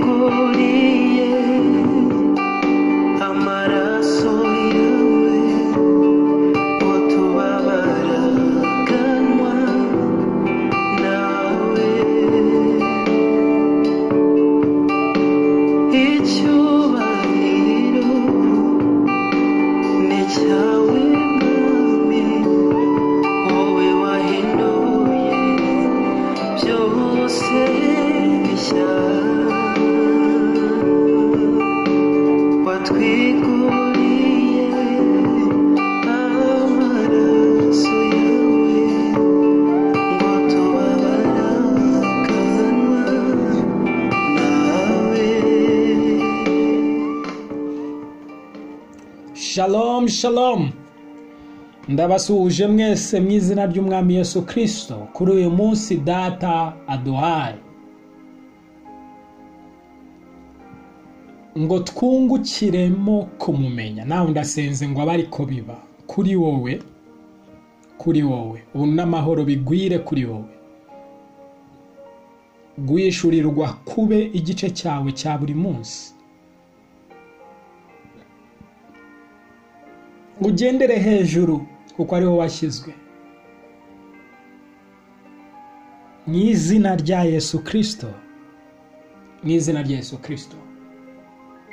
twiguriye amaraso yawe utubabara kanwa nawe icyubahiro ni cyawe mwami wowe wahinduye byose bishya watwiguriye amaraso yawe ngo tubabara kanwa nawe Shalom shalom ndabasuhuje mwese mu izina ry'umwami Yesu kirisito kuri uyu munsi data aduhaye ngo twungukiremo kumumenya nawe ndasenze ngo abe ariko biba kuri wowe kuri wowe ubu n'amahoro bigwire kuri wowe guhishurirwa kube igice cyawe cya buri munsi ngo ugendere hejuru kuko ariho washyizwe mu izina rya yesu kirisito mu izina rya yesu kirisito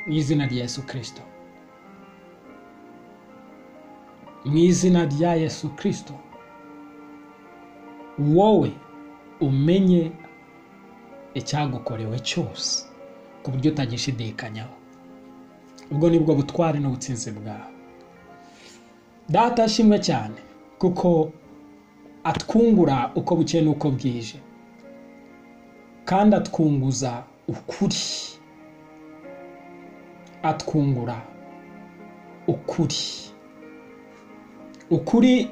mu izina rya yesu kirisito mu izina rya yesu kirisito wowe umenye icyagukorewe cyose ku buryo utagishidikanyaho ubwo ni bwo butwari n'ubutsinzi bwawe data ashimwe cyane kuko atwungura uko bukeye n'uko bwije kandi atwunguza ukuri atwungura ukuri ukuri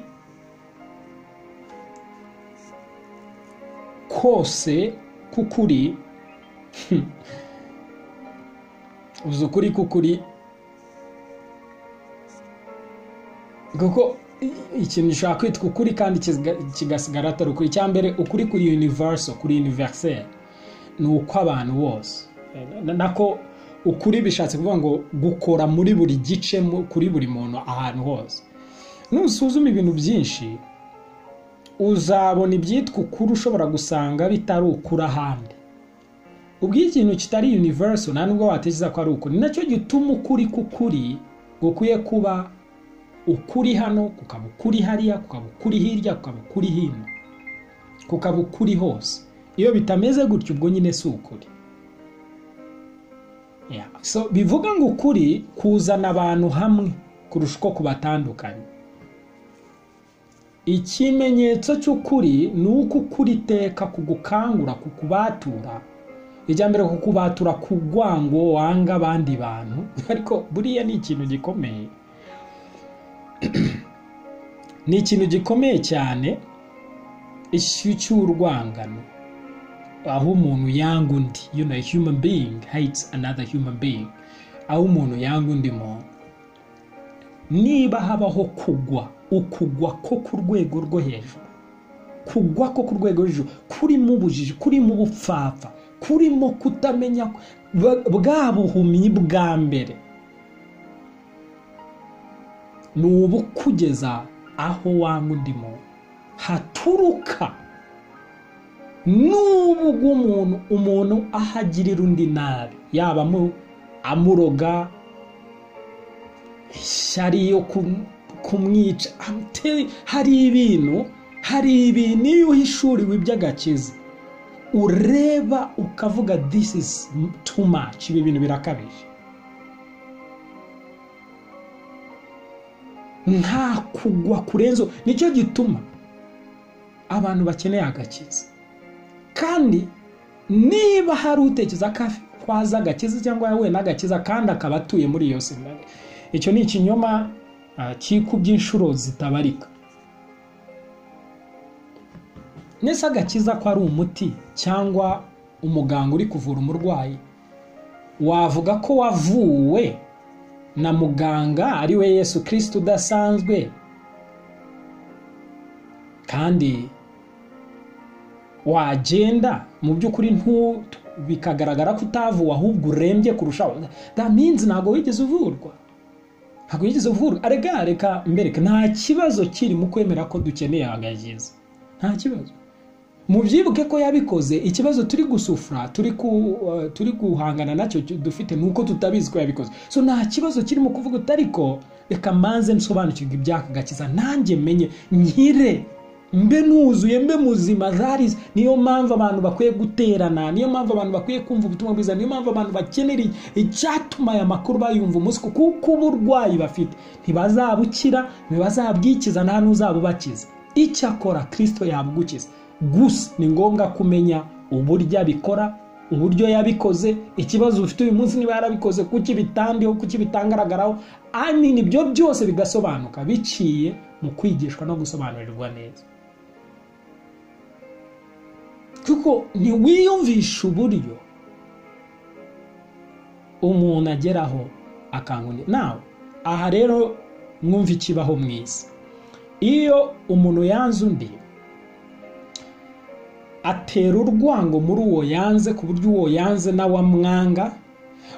kose k'ukuri uzi ukuri k'ukuri kuko i- ikintu gishobora kwitwa ukuri kandi kiga- kigasigara atari ukuri icya mbere ukuri kuri universal kuri universel ni ukw'abantu bose Eh, na- nako ukuri bishatse kuvuga ngo gukora muri buri gice mu- kuri buri muntu ahantu hose nusuzuma ibintu byinshi uzabona ibyitwa ukuri ushobora gusanga bitari ukuri ahandi ubwo iyo ikintu kitari universal nta nubwo watekereza ko ari ukuri ni nacyo gituma ukuri k'ukuri gukwiye kuba ukuri hano kukaba ukuri hariya kukaba ukuri hirya kukaba ukuri hino kukaba ukuri hose iyo bitameze gutyo ubwo nyine si ukuri Yeah. so bivuga ngo ukuri kuzana abantu hamwe kurusha uko kubatandukanya ikimenyetso cy'ukuri ni uko ukuri iteka kugukangura kukubatura ijya mbere kukubatura kugwango wanga abandi bantu ariko buriya ni ikintu gikomeye ni ikintu gikomeye cyane ishyu cy'urwangano aho umuntu yanga undi you know, a human being hates another human being aho umuntu yanga undi muntu niba habaho kugwa ukugwa ko ku rwego rwo hejuru kugwa ko ku rwego rwo hejuru kurimo ubujiji kurimo ubupfapfa kurimo kutamenya bwa- bwa buhumyi bwa mbere ni ubukugeza aho wanga undi muntu haturuka n'ubu bw'umuntu umuntu ahagirira undi nabi yaba amu- amuroga ishyari yo kum- kumwica I'm telling- hari ibintu hari ibintu iyo uhishuriwe iby'agakiza ureba ukavuga this is too much ibi bintu birakabije nta kugwa kurenzo nicyo gituma abantu bakeneye agakiza kandi niba hari utekereza ko akwaza agakiza cyangwa yahuye n'agakiza kandi akaba atuye muri iyo sinari icyo ni ikinyoma ah, kikubye inshuro zitabarika nese agakiza ko ari umuti cyangwa umuganga uri kuvura umurwayi wavuga ko wavuwe na muganga ari we yesu kirisita udasanzwe kandi wagenda mu by'ukuri ntu- bikagaragara ko utavuwe ahubwo urembye kurushaho that means ntabwo wigeze uvurwa ntabwo wigeze uvurwa arega reka mbereka nta kibazo kiri mu kwemera ko dukeneye abagagezi nta kibazo mubyibuke ko yabikoze ikibazo turi gusufura turi ku- uh, turi guhangana nacyo cyo dufite ni uko tutabizi ko yabikoze so nta kibazo kirimo kuvuga uti ariko reka manze nsobanukirwe ibyaka gakiza nanjye menye nkire mbe nuzuye mbe muzima that is niyo mpamvu abantu bakwiye guterana niyo mpamvu abantu bakwiye kumva ubutumwa bwiza niyo mpamvu abantu bakenera icyatuma aya makuru bayumva umunsi ku- kuko uburwayi bafite ntibazabukira ntibazabwikiza nta n'uzabubakiza icyakora kirisito yabugukiza gusa ni ngombwa kumenya uburyo abikora uburyo yabikoze ikibazo ufite uyu munsi niba yarabikoze kuki bitandiho kuki bitangaragaraho ani nibyo byose bigasobanuka biciye mu kwigishwa no gusobanurirwa neza kuko ntiwiyumvisha uburyo umuntu ageraho akangundi nawe aha rero mwumva ikibaho mu isi iyo umuntu yanze undi atera urwango muri uwo yanze ku buryo uwo yanze nawe amwanga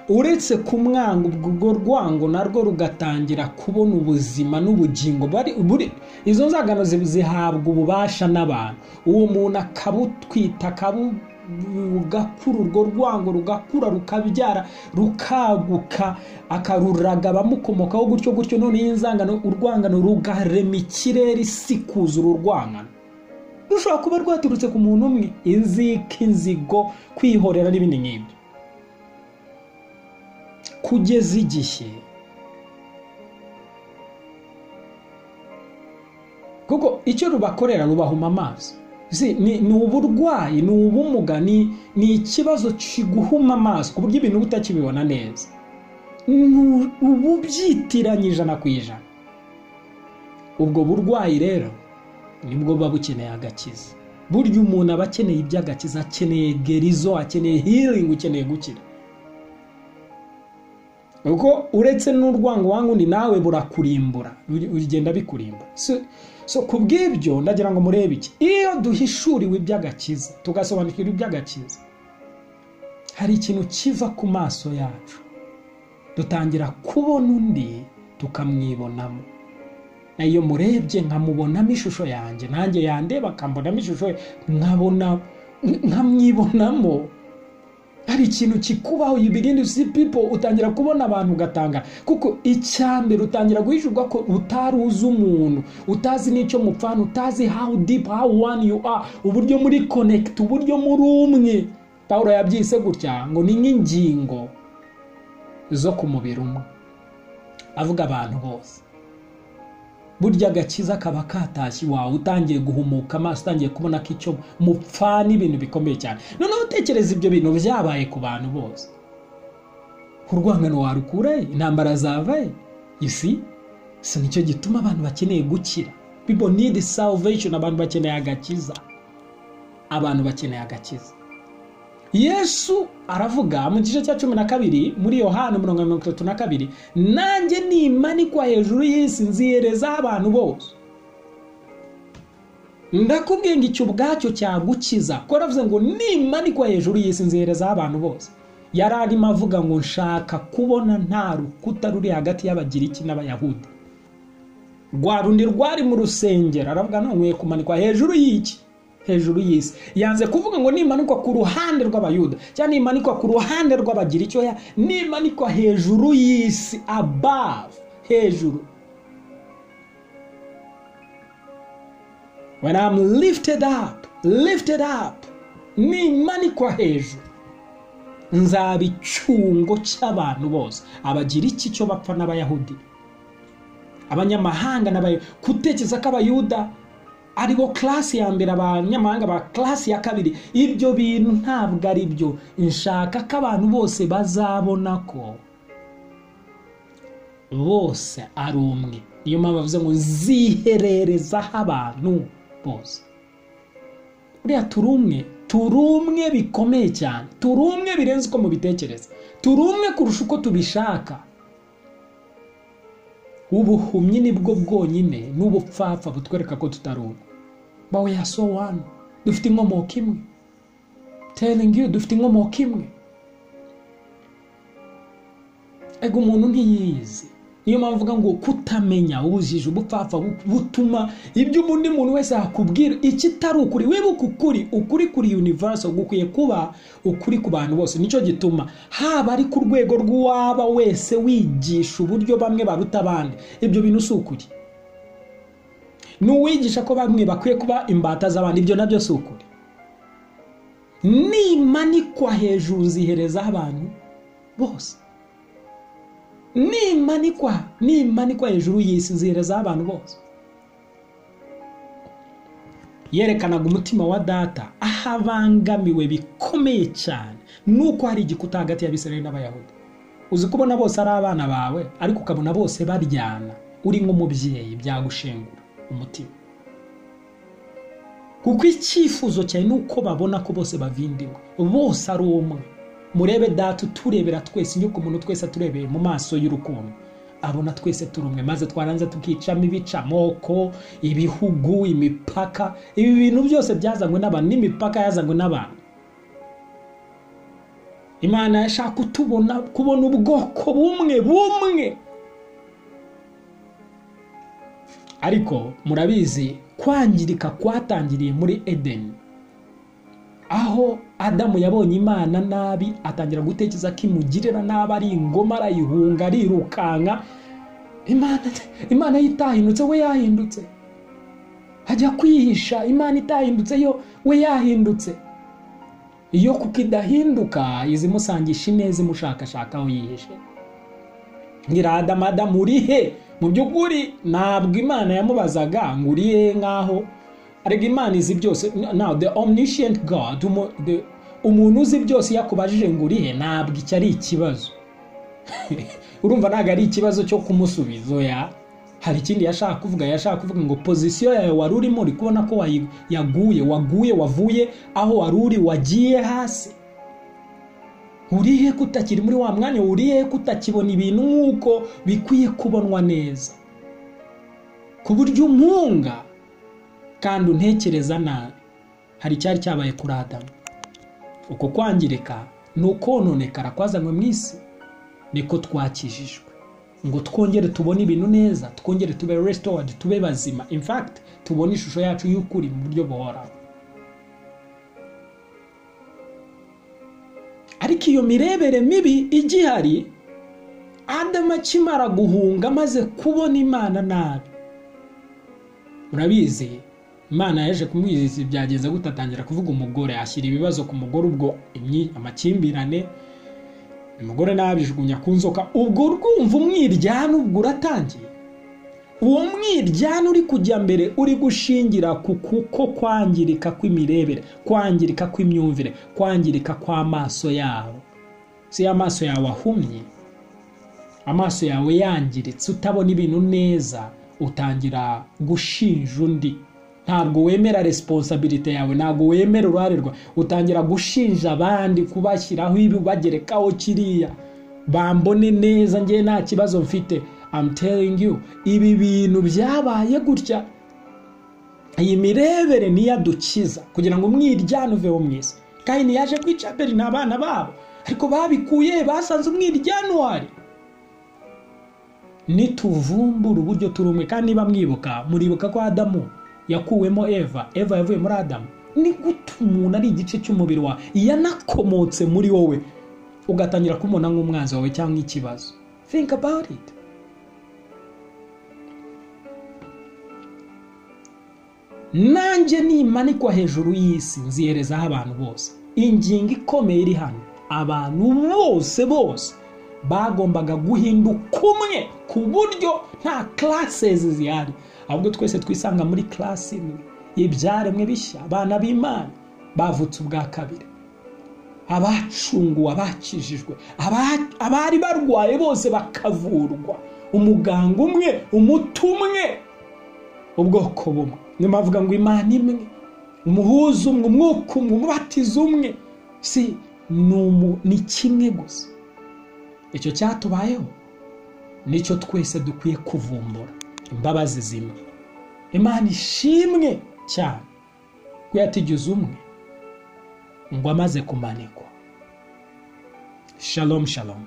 uretse kumwanga ubwo urwo rwango narwo rugatangira kubona ubuzima n'ubugingo bari- buri izo nzangano zi- zihabwa ububasha n'abantu uwo muntu akabutwita akabu rugakura urwo rwango rugakura rukabyara rukaguka akaruraga abamukomokaho gutyo gutyo noneho inzangano urwangano rugarema ikirere isi kuzura urwangano rushobora kuba rwaturutse ku muntu umwe inzika inzigo kwihorera n'ibindi nk'ibyo kugeza igihe kuko icyo rubakorera rubahuma amaso Si, ni, ni uburwayi ni ubumuga ni, ni ikibazo kiguhuma amaso ku buryo ibintu uba utakibibona neza Nu- uba ubyitiranya ijana ku ijana ubwo burwayi rero nibwo buba bukeneye agakiza burya umuntu aba akeneye iby'agakiza akeneye gerizo akeneye healing ukeneye gukira kuko uretse n'urwango wangundi nawe burakurimbura buri- bigenda bikurimbura so, so ku bw'ibyo ndagira ngo murebe iki iyo duhishuriwe iby'agakiza tugasobanukirwa iby'agakiza hari ikintu kiva ku maso yacu dutangira kubona undi tukamwibonamo nayo murebye nkamubonamo ishusho yanjye nanjye yandeba akambonamo ishusho ye nkabona nkamwibonamo hari ikintu kikubaho you begin to see people utangira kubona abantu ugatanga kuko icyambere utangira guhishurwa ko utari uzi umuntu utazi n'icyo mupfana utazi how deep how one you are uburyo muri connect uburyo muri umwe pawulo yabyise gutya ngo ni nk'ingingo zo ku mubiri umwe avuga abantu bose burya agakiza kaba katashye wawe utangiye guhumuka amaso utangiye kubona ko icyo mupfa n'ibintu bikomeye cyane noneho utekereza ibyo bintu byabaye ku bantu bose urwangano warukure intambara zavaye isi si nicyo gituma abantu bakeneye gukira people need salvation abantu bakeneye agakiza abantu bakeneye agakiza yesu aravuga mu gice cya cumi na kabiri muri yohana mirongo mirongo itatu na kabiri nanjye nimanikwa hejuru y'isi nzihereza abantu bose ndakubwiye ngo icyo ubwacyo cyagukiza kuko yaravuze ngo nimanikwa hejuru y'isi nzihereza abantu bose yari arimo avuga ngo nshaka kubona nta rukuta ruri hagati y'abagiriki n'abayahudi rwa rundi rwari mu rusengero aravuga none nkwiye kumanikwa hejuru y'iki hejuru y'isi yanze kuvuga ngo nimanikwa ku ruhande rw'abayuda cyangwa nimanikwa ku ruhande rw'abagira icyo ya nimanikwa hejuru y'isi above hejuru when I'm lifted up lifted up nimanikwa hejuru nzaba icyungo cy'abantu bose abagira iki cyo bapfa n'abayahudi abanyamahanga n'abay- gutekereza ko abayuda ari bo class ya mbere abanyamahanga ba class ya kabiri ibyo bintu ntabwo ari byo nshaka ko abantu bose bazabona ko bose ari umwe niyo mpamvu bavuze ngo zihererezaho abantu bose buriya turi umwe turi umwe bikomeye cyane turi umwe birenze uko mubitekereza turi umwe kurusha uko tubishaka ubuhumyi nibwo bwonyine n'ubupfapfa butwereka ko tutari umwe bawe yaso wani dufite inkomoko imwe telling you dufite inkomoko imwe ego umuntu ntiyizi niyo mpamvu uvuga ngo kutamenya ubujiji ubupfapfa bu- butuma ibyo undi muntu wese yakubwira iki itari ukuri wibuka ukuri ukuri kuri universal gukwiye kuba ukuri ku bantu bose nicyo gituma haba ari ku rwego rw'uwaba wese wigisha uburyo bamwe baruta abandi ibyo bintu si ukuri n'uwigisha ko bamwe bakwiye kuba imbata z'abandi ibyo nabyo si ukuri nimanikwa hejuru ziherezaho abantu bose nimanikwa nimanikwa hejuru y'isi nziherezaho abantu bose yerekanaga umutima wa data aho abangamiwe bikomeye cyane nuko hari igikuta hagati y'abisirayeli n'abayahudi uzi kubona bose ari abana bawe ariko ukabona bose baryana uri nk'umubyeyi byagushengura umutima kuko icyifuzo cyane ni uko babona ko bose bavindimwe bose ari umwe murebe data uturebera twese inyuko umuntu twese aturebeye mu maso y'urukundo abona twese turi umwe maze twaranze tukicamo ibica amoko ibihugu imipaka ibi bintu byose byazanywe n'abantu n'imipaka yazanywe n'abantu imana yashaka kutubona kubona ubwoko bumwe bumwe ariko murabizi kwangirika kwatangiriye muri edeni aho adamu yabonye imana nabi atangira gutekereza ko imugirira nabi ari ingoma arayihunga arirukanka imana, imana ye itahindutse we yahindutse ajya kwihisha imana itahindutse yo we yahindutse iyo kuko idahinduka izimusangisha ineza imushakashaka aho yihishe nyiradamu adamu uri he mu by'ukuri ntabwo imana yamubazaga ngo uri he nk'aho ariko imana izi byose now the omniscient god umu- the- umuntu uzi byose iyo akubajije ngo uri he ntabwo iki ari ikibazo urumva ntabwo ari ikibazo cyo kumusubiza oya hari ikindi yashaka kuvuga yashaka kuvuga ngo pozisiyo yawe wari urimo uri kubona ko wayi- yaguye waguye wavuye aho wari uri wagiye hasi urihe kutakiri muri wa mwanya urihe kutakibona ibintu nk'uko bikwiye kubonwa neza ku buryo umpunga kandi untekereza nabi hari icyari cyabaye kuri adamu uko kwangirika ni ukononekara kwazanywe mu isi niko twakijijwe ngo twongere tubone ibintu neza twongere tube restored tube bazima in fact tubone ishusho yacu y'ukuri mu buryo buhoraho ariko iyo mirebere mibi igihari adamu akimara guhunga amaze kubona imana nabi murabizi imana yaje kumwizizi byagenze gute atangira kuvuga umugore ashyira ibibazo ku mugore ubwo imyi amakimbirane umugore nabijugunya ku nzoka ubwo urwumva umwiryane ubwo uratangiye uwo mwiryane uri kujya mbere uri gushingira ku kuko kwangirika kw'imirebere kwangirika kw'imyumvire kwangirika kw'amaso yabo si amaso yawe ahumye amaso yawe yangiritse utabona ibintu neza utangira gushinja undi ntabwo wemera resiponsabirite yawe ntabwo wemera uruhare rwawe utangira gushinja abandi kubashyiraho ibi ubagerekaho kiriya bambone neza njye nta kibazo mfite I'm telling you ibi bintu byabaye gutya iyi mirebere niyo adukiza kugira ngo umwiryane uveho mwiza kayini yaje ku icaperi ni abana babo ariko babikuye basanze umwiryane wari nituvumbura uburyo turi umwe kandi niba mwibuka muribuka ko adamu yakuwemo eva eva yavuye muri adamu ni gute umuntu ari igice cy'umubiri wawe yanakomotse muri wowe ugatangira kumubona nk'umwanzi wawe cyangwa ikibazo think about it nanjye nimanikwa hejuru y'isi nziherezaho abantu bose ingingo ikomeye iri hano abantu bose bose bagombaga guhinduka umwe ku buryo nta classes zihari ahubwo twese twisanga muri class imwe ibyaremwe bishya abana b'imana bavutse ubwa kabiri abacunguwe abakijijwe aba- abari barwaye bose bakavurwa umuganga umwe umuti umwe ubwoko bumwe niyo mpavuga ngo imana imwe umuhuza umwe umwuka umwe umubatiza umwe si ni umu- ni kimwe gusa icyo cyatubayeho nicyo twese dukwiye kuvumbura imbabazi zimwe imana ishimwe cyane ko yatigize umwe ngo amaze kumanikwa shalom shalom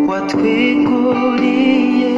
watwiguriye